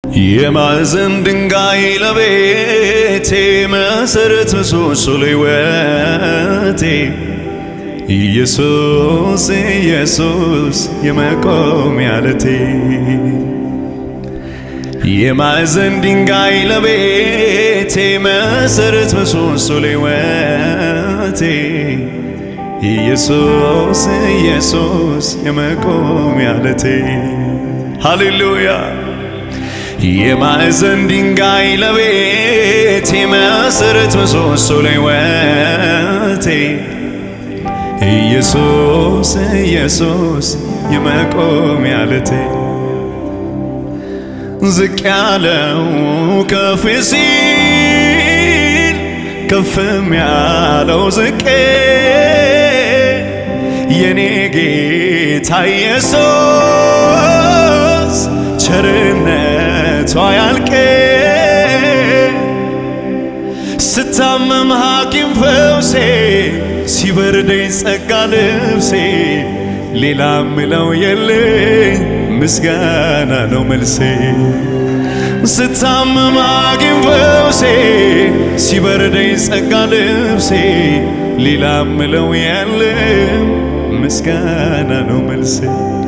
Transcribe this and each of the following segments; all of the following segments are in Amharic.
የማዕዘን ድንጋይ ለቤቴ መሰረት ምሰሶ ለሕይወቴ ኢየሱስ ኢየሱስ የመቆሚያ ዓለቴ የማዕዘን ድንጋይ ለቤቴ መሰረት ምሰሶ ለሕይወቴ ኢየሱስ ኢየሱስ የመቆሚያ ዓለቴ ሃሌሉያ የማዕዘን ድንጋይ ለቤቴ መሰረት ምሰሶ ለሕይወቴ ኢየሱስ ኢየሱስ የመቆሚያ ዓለቴ ዝቅ ያለው ከፍ ሲል ከፍም ያለው ዝቅ የኔ ጌታ ኢየሱስ ቸርነቷ ያልቅ ስታመም ሐኪም ፈውሴ ሲበርደኝ ጸጋ ልብሴ ሌላ ምለው የለኝ ምስጋና ነው መልሴ ስታመም ሐኪም ፈውሴ ሲበርደኝ ጸጋ ልብሴ ሌላ ምለው የለም ምስጋና ነው መልሴ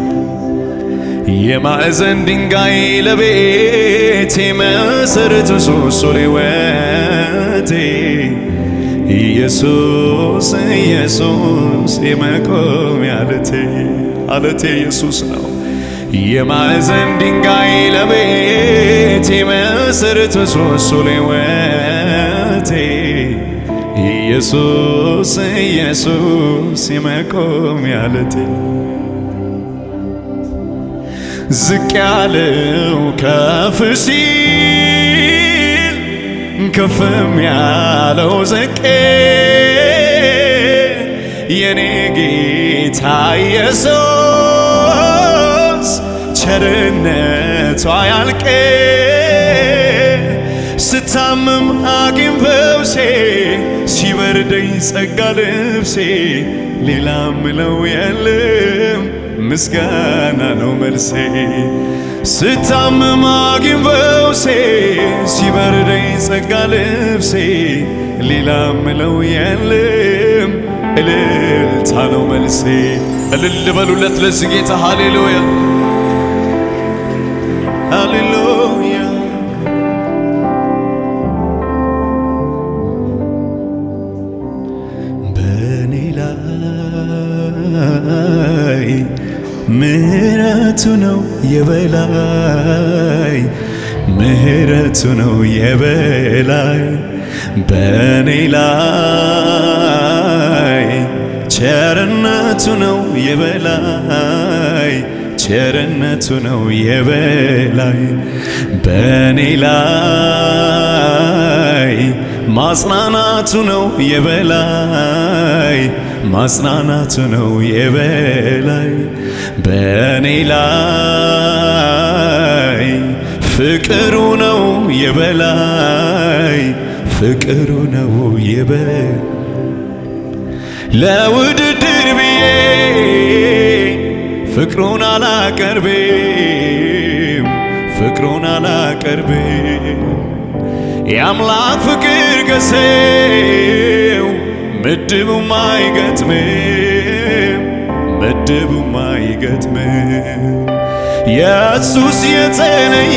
የማዕዘን ድንጋይ ለቤቴ መሰረት ምሰሶ ለሕይወቴ ኢየሱስ ኢየሱስ የመቆሚያ ዓለቴ ዓለቴ ኢየሱስ ነው። የማዕዘን ድንጋይ ለቤቴ መሰረት ምሰሶ ለሕይወቴ ኢየሱስ ኢየሱስ የመቆሚያ ዓለቴ ዝቅ ያለው ከፍ ሲል ከፍም ያለው ዝቅ የኔ ጌታ ኢየሱስ ቸርነቷ ያልቅ ስታምም ሐኪም ፈውሴ ሲበርደኝ ጸጋ ልብሴ ሌላ ምለው የለም ምስጋና ነው መልሴ ስታመም ሐኪም ፈውሴ ሲበርደኝ ጸጋ ልብሴ ሌላ ምለው የለም እልልታ ነው መልሴ። እልል በሉለት ለዚህ ጌታ ሃሌሉያ ሃሌሉያ። በእኔ ላይ ምህረቱ ነው የበላይ ምህረቱ ነው የበላይ በእኔ ላይ ቸርነቱ ነው የበላይ ቸርነቱ ነው የበላይ በእኔ ላይ ማጽናናቱ ነው የበላይ ማጽናናቱ ነው የበላይ በእኔ ላይ ፍቅሩ ነው የበላይ ፍቅሩ ነው የበላይ ለውድድር ብዬ ፍቅሩን አላቀርብም ፍቅሩን አላቀርብም የአምላክ ፍቅር ገሰው ምድቡም አይገጥምም ምድቡም አይገጥምም የሱስ የተለየ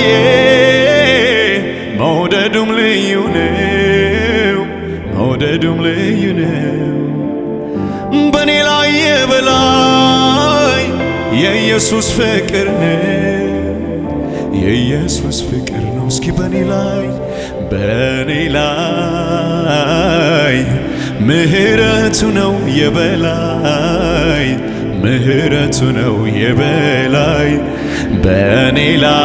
መውደዱም ልዩ ነው መውደዱም ልዩ ነው በእኔ ላይ የበላይ የኢየሱስ ፍቅር ነው የኢየሱስ ፍቅር ነው እስኪ በእኔ ላይ በእኔ ላይ ምህረቱ ነው የበላይ ምህረቱ ነው የበላይ በእኔ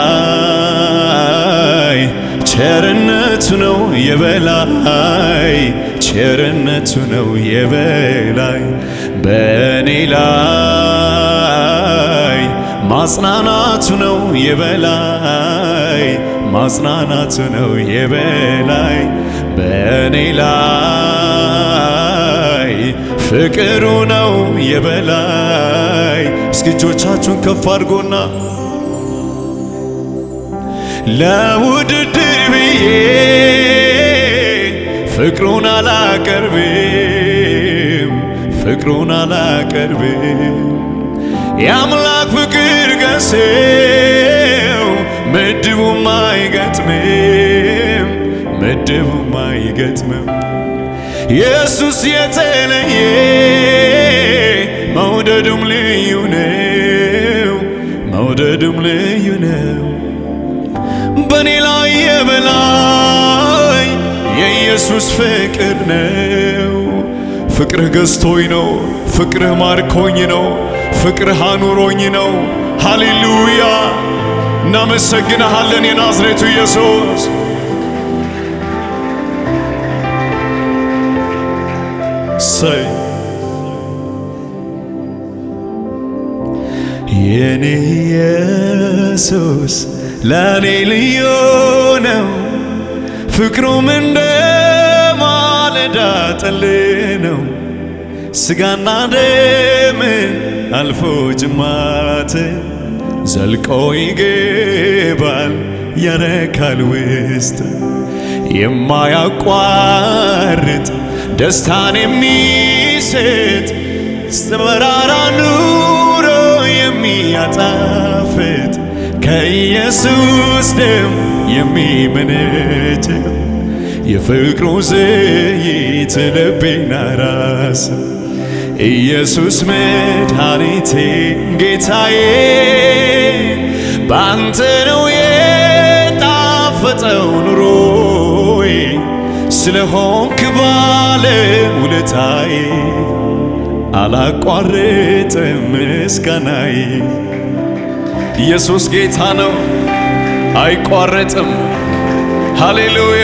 ላይ ቸርነቱ ነው የበላይ ቸርነቱ ነው የበላይ በእኔ ላይ ማጽናናቱ ነው የበላይ ማጽናናቱ ነው የበላይ በእኔ ላይ ፍቅሩ ነው የበላይ። እስኪ እጆቻችሁን ከፍ አድርጎና ለውድድር ብዬ ፍቅሩን አላቀርብም ፍቅሩን አላቀርብም የአምላክ ፍቅር ገሴው ምድቡም አይገጥምም ምድቡም አይገጥምም ኢየሱስ የተለየ መውደዱም ልዩ ነው መውደዱም ልዩ ነው በእኔ ላይ የበላይ የኢየሱስ ፍቅር ነው ፍቅርህ ገዝቶኝ ነው ፍቅርህ ማርኮኝ ነው ፍቅርህ አኑሮኝ ነው ሃሌሉያ እናመሰግንሃለን የናዝሬቱ ኢየሱስ ሰይ የኔ ኢየሱስ ለኔ ልዩ ነው ፍቅሩም እንደ ማለዳ ጠል ነው ስጋና ደምን አልፎ ጅማት ዘልቆ ይገባል ያረካል ውስጥ የማያቋርጥ ደስታን የሚሰጥ መራራ ኑሮ የሚያጣፍጥ ከኢየሱስ ደም የሚመነጭ የፍቅሩ ዘይት ልቤን አራስ ኢየሱስ መድኃኒቴ ጌታዬ በአንተ ነው የጣፈጠው ኑሮዬ ስለሆንክ ባለ ውለታዬ አላቋርጥም ምስጋናዬ ኢየሱስ ጌታ ነው አይቋረጥም ሃሌሉያ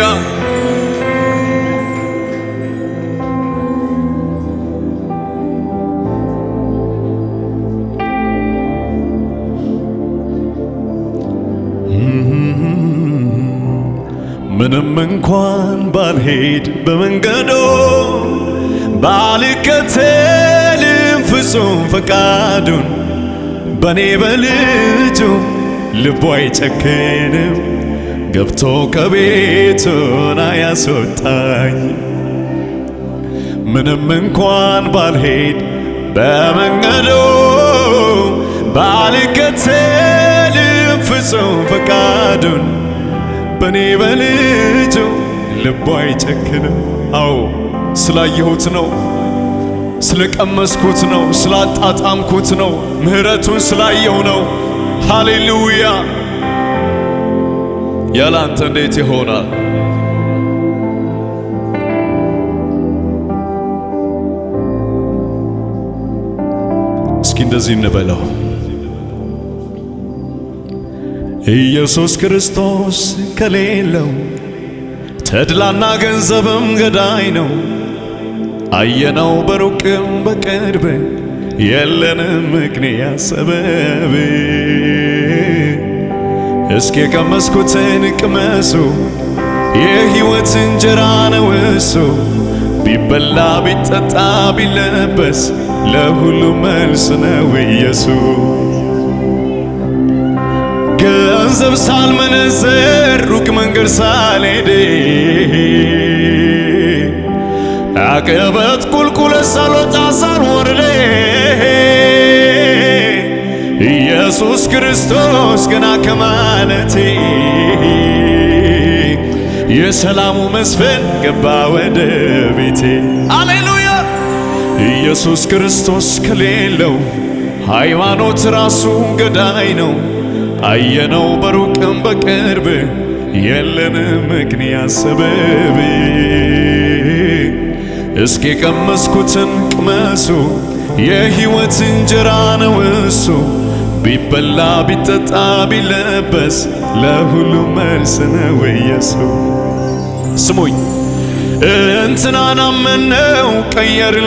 ምንም እንኳን ባልሄድ በመንገዶ ባልከተልም ፍጹም ፈቃዱን በኔ በልጁ ልቡ አይጨክንም ገብቶ ከቤቱን አያስወጣኝ ምንም እንኳን ባልሄድ በመንገዶ ባልከተልም ፍጹም ፈቃዱን በኔ በልጁ ልቡ አይጨክንም። አዎ ስላየሁት ነው፣ ስለቀመስኩት ነው፣ ስላጣጣምኩት ነው፣ ምሕረቱን ስላየው ነው። ሃሌሉያ! ያለ አንተ እንዴት ይሆናል? እስኪ እንደዚህ እንበለው። ኢየሱስ ክርስቶስ ከሌለው ተድላና ገንዘብም ገዳይ ነው። አየነው በሩቅም በቅርብ የለንም ምክንያት ሰበብ። እስኪ የቀመስኩትን ቅመሱ፣ የሕይወት እንጀራ ነው እሱ። ቢበላ ቢጠጣ ቢለበስ ለሁሉም መልስ ነው ኢየሱስ። ገንዘብ ሳልመነዘር ሩቅ መንገድ ሳልሄድ አቀበት ቁልቁለት ሳልወጣ ሳልወርድ ኢየሱስ ክርስቶስ ገና ከማለቴ የሰላሙ መስፈን ገባ ወደ ቤቴ። አሌሉያ! ኢየሱስ ክርስቶስ ከሌለው ሃይማኖት ራሱ ገዳይ ነው። አየነው በሩቅም በቅርብ የለንም ምክንያት ሰበብ። እስኪ የቀመስኩትን ቅመሱ፣ የሕይወት እንጀራ ነው እሱ። ቢበላ ቢጠጣ ቢለበስ ለሁሉም መልስ ነው ኢየሱስ። ስሙኝ እንትናን አመነው ቀየርን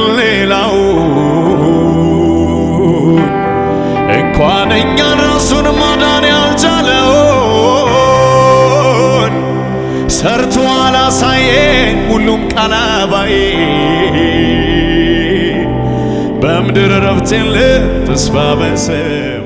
ሌላውን እንኳን እኛን ራሱን ማዳን ያልቻለውን ሰርቶ አላሳየን ሁሉም ቃል አባዬ በምድር ረፍት የለ ተስፋ በሰ